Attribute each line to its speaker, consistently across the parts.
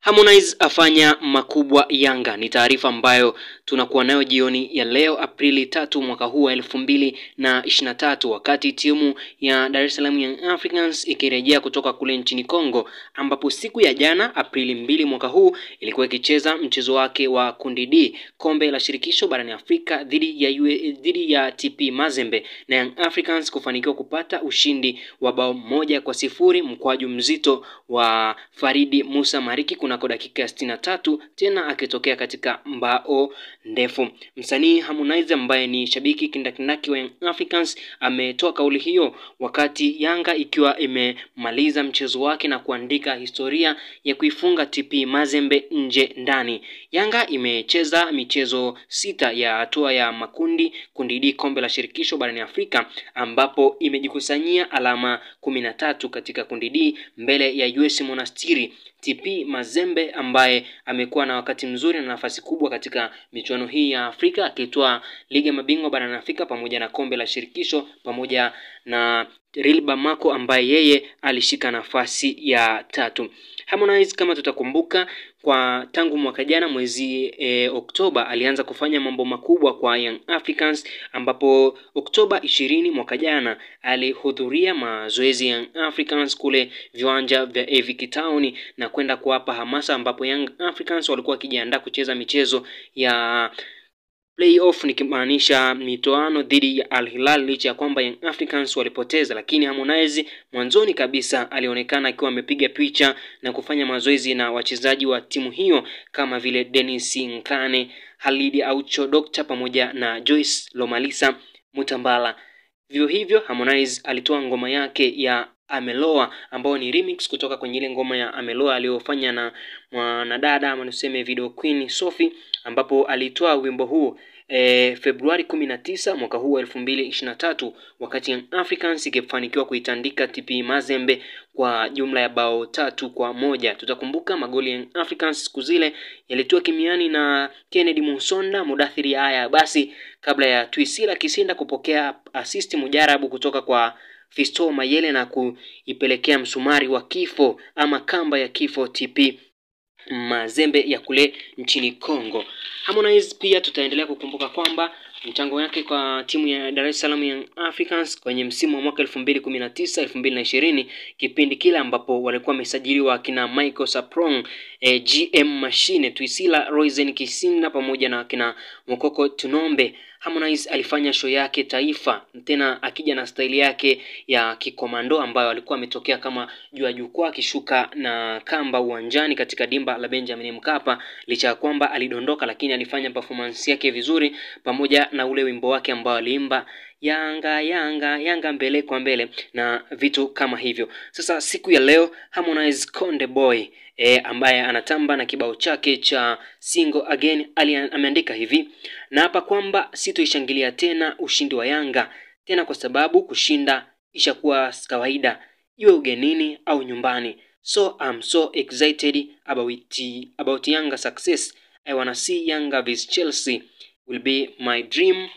Speaker 1: Harmonize afanya makubwa Yanga ni taarifa ambayo tunakuwa nayo jioni ya leo Aprili tatu mwaka huu wa elfu mbili na ishirini na tatu wakati timu ya Dar es Salaam Young Africans ikirejea kutoka kule nchini Kongo, ambapo siku ya jana Aprili mbili mwaka huu ilikuwa ikicheza mchezo wake wa kundi D kombe la shirikisho barani Afrika dhidi ya UA, dhidi ya TP Mazembe na Young Africans kufanikiwa kupata ushindi wa bao moja kwa sifuri mkwaju mzito wa Faridi Musa Mariki kunako dakika ya sitini na tatu tena akitokea katika mbao ndefu. Msanii Harmonize ambaye ni shabiki kindakindaki wa Young Africans ametoa kauli hiyo wakati Yanga ikiwa imemaliza mchezo wake na kuandika historia ya kuifunga TP Mazembe nje ndani. Yanga imecheza michezo sita ya hatua ya makundi kundi D kombe la shirikisho barani Afrika ambapo imejikusanyia alama kumi na tatu katika kundi D mbele ya US Monastiri. TP Mazembe ambaye amekuwa na wakati mzuri na nafasi kubwa katika michuano hii ya Afrika akitoa ligi ya mabingwa barani Afrika pamoja na kombe la shirikisho pamoja na Real Bamako ambaye yeye alishika nafasi ya tatu. Harmonize kama tutakumbuka kwa tangu mwaka jana mwezi e, Oktoba alianza kufanya mambo makubwa kwa Young Africans ambapo Oktoba ishirini mwaka jana alihudhuria mazoezi ya Young Africans kule viwanja vya Avic Town na kwenda kuwapa hamasa ambapo Young Africans walikuwa wakijiandaa kucheza michezo ya playoff nikimaanisha mitoano dhidi ya Al Hilal licha ya kwamba Young Africans walipoteza, lakini Harmonize mwanzoni kabisa alionekana akiwa amepiga picha na kufanya mazoezi na wachezaji wa timu hiyo kama vile Dennis Nkane, Halidi Aucho, Dokta pamoja na Joyce Lomalisa Mutambala. Vivyo hivyo Harmonize alitoa ngoma yake ya Ameloa ambayo ni remix kutoka kwenye ile ngoma ya Ameloa aliyofanya na mwanadada ama niseme video queen Sophie, ambapo alitoa wimbo huu e, Februari kumi na tisa mwaka huu wa elfu mbili ishirini na tatu wakati Young Africans ikifanikiwa kuitandika TP Mazembe kwa jumla ya bao tatu kwa moja. Tutakumbuka magoli ya Young Africans siku zile yalitoa kimiani na Kennedy Musonda, Mudathiri haya basi kabla ya Twisila Kisinda kupokea assist mujarabu kutoka kwa Fisto Mayele na kuipelekea msumari wa kifo ama kamba ya kifo TP Mazembe ya kule nchini Kongo. Harmonize pia tutaendelea kukumbuka kwamba mchango wake kwa timu ya Dar es Salaam Young Africans kwenye msimu wa mwaka 2019 2020, kipindi kile ambapo walikuwa wamesajiliwa akina Michael Saprong, eh, GM Machine, Twisila Royzen Kisinda pamoja na akina Mokoko Tunombe. Harmonize alifanya show yake taifa, tena akija na staili yake ya kikomando ambayo alikuwa ametokea kama juu ya jukwaa akishuka na kamba uwanjani katika dimba la Benjamin Mkapa. Licha ya kwamba alidondoka, lakini alifanya performance yake vizuri, pamoja na ule wimbo wake ambao aliimba Yanga Yanga Yanga mbele kwa mbele na vitu kama hivyo. Sasa siku ya leo Harmonize Konde Boy e, ambaye anatamba na kibao chake cha Single Again ali ameandika hivi na hapa kwamba sitoishangilia tena ushindi wa Yanga tena, kwa sababu kushinda ishakuwa kawaida, iwe ugenini au nyumbani. So I'm so excited about, about Yanga success. I wanna see Yanga vs Chelsea will be my dream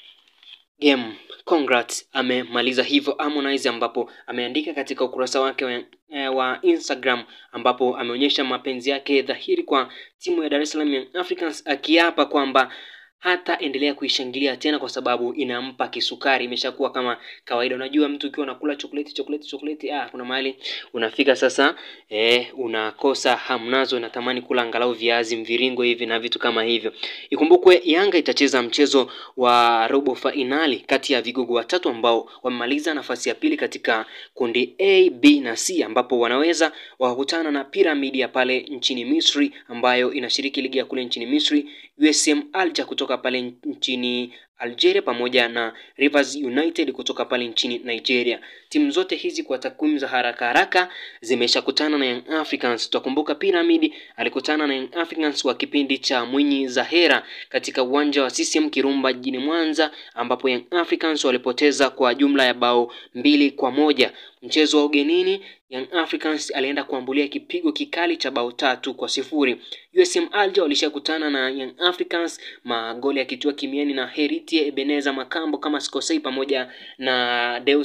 Speaker 1: game. Congrats. Amemaliza hivyo Harmonize, ambapo ameandika katika ukurasa wake wa, eh, wa Instagram ambapo ameonyesha mapenzi yake dhahiri kwa timu ya Dar es Salaam Young Africans akiapa kwamba hata endelea kuishangilia tena kwa sababu inampa kisukari. Imeshakuwa kama kawaida. Unajua, mtu ukiwa unakula chokoleti chokoleti chokoleti, ah, kuna mahali unafika sasa, eh, unakosa hamnazo, unatamani kula angalau viazi mviringo hivi na vitu kama hivyo. Ikumbukwe Yanga itacheza mchezo wa robo fainali kati ya vigogo watatu ambao wamemaliza nafasi ya pili katika kundi A, B na C, ambapo wanaweza wakakutana na Piramidi ya pale nchini Misri ambayo inashiriki ligi ya kule nchini Misri, USM Alger kutoka pale nchini Algeria pamoja na Rivers United kutoka pale nchini Nigeria. Timu zote hizi kwa takwimu za haraka haraka zimeshakutana na Young Africans. Tutakumbuka Pyramid alikutana na Young Africans kwa kipindi cha Mwinyi Zahera katika uwanja wa CCM Kirumba jijini Mwanza, ambapo Young Africans walipoteza kwa jumla ya bao mbili kwa moja. Mchezo wa ugenini Young Africans alienda kuambulia kipigo kikali cha bao tatu kwa sifuri. USM Alger walishakutana na Young Africans, magoli yakitiwa kimiani na Heritie Ebeneza Makambo kama sikosei, pamoja na Deus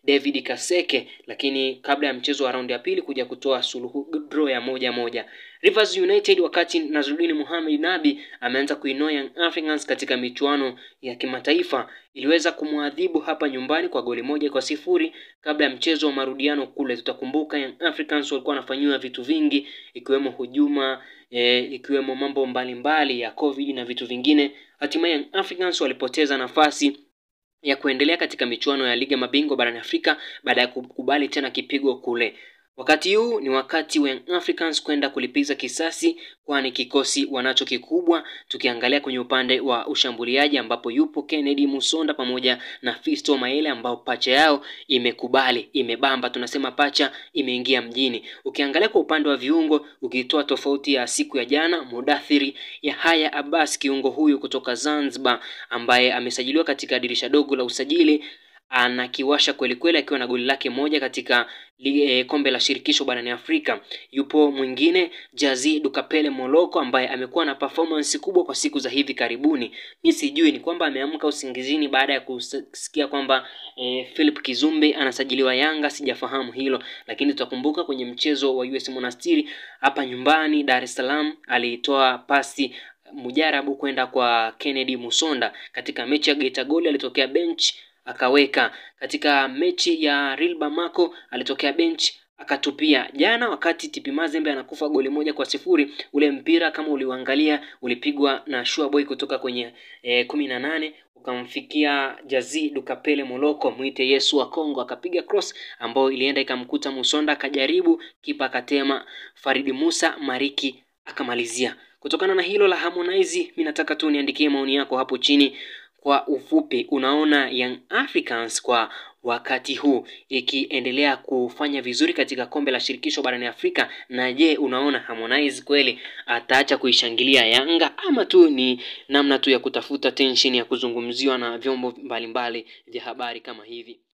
Speaker 1: David Kaseke, lakini kabla ya mchezo wa raundi ya pili kuja kutoa suluhu draw ya moja moja. Rivers United wakati Nazruddin Mohamed Nabi ameanza kuinoa Young Africans katika michuano ya kimataifa iliweza kumwadhibu hapa nyumbani kwa goli moja kwa sifuri kabla ya mchezo wa marudiano kule. Tutakumbuka Young Africans walikuwa wanafanyiwa vitu vingi ikiwemo hujuma e, ikiwemo mambo mbalimbali mbali ya Covid na vitu vingine. Hatimaye Young Africans walipoteza nafasi ya kuendelea katika michuano ya ligi ya mabingwa barani Afrika baada ya kukubali tena kipigo kule. Wakati huu ni wakati wa Young Africans kwenda kulipiza kisasi, kwani kikosi wanacho kikubwa. Tukiangalia kwenye upande wa ushambuliaji, ambapo yupo Kennedy Musonda pamoja na Fisto Maele, ambao pacha yao imekubali, imebamba, tunasema pacha imeingia mjini. Ukiangalia kwa upande wa viungo, ukitoa tofauti ya siku ya jana, Mudathiri Yahaya Abbas, kiungo huyu kutoka Zanzibar, ambaye amesajiliwa katika dirisha dogo la usajili anakiwasha kweli kweli akiwa na goli lake moja katika e, kombe la shirikisho barani Afrika. Yupo mwingine Jazi Dukapele Moloko ambaye amekuwa na performance kubwa kwa siku za hivi karibuni. Mi sijui ni kwamba ameamka usingizini baada ya kusikia kwamba e, Philip Kizumbe anasajiliwa Yanga, sijafahamu hilo, lakini tutakumbuka kwenye mchezo wa US Monastiri hapa nyumbani Dar es Salaam aliitoa pasi mujarabu kwenda kwa Kennedy Musonda katika mechi ya Geita Gold alitokea bench akaweka katika mechi ya Real Bamako alitokea bench akatupia. Jana wakati TP Mazembe anakufa goli moja kwa sifuri, ule mpira kama uliuangalia ulipigwa na Shua Boy kutoka kwenye e, kumi na nane ukamfikia Jazi Dukapele Moloko, mwite Yesu wa Kongo, akapiga cross ambayo ilienda ikamkuta Musonda, akajaribu kipa akatema. Faridi Musa Mariki akamalizia. Kutokana na hilo la Harmonize, mimi nataka tu niandikie maoni yako hapo chini kwa ufupi, unaona Young Africans kwa wakati huu ikiendelea kufanya vizuri katika kombe la shirikisho barani Afrika? Na je, unaona Harmonize kweli ataacha kuishangilia Yanga ama tu ni namna tu ya kutafuta tension ya kuzungumziwa na vyombo mbalimbali vya habari kama hivi?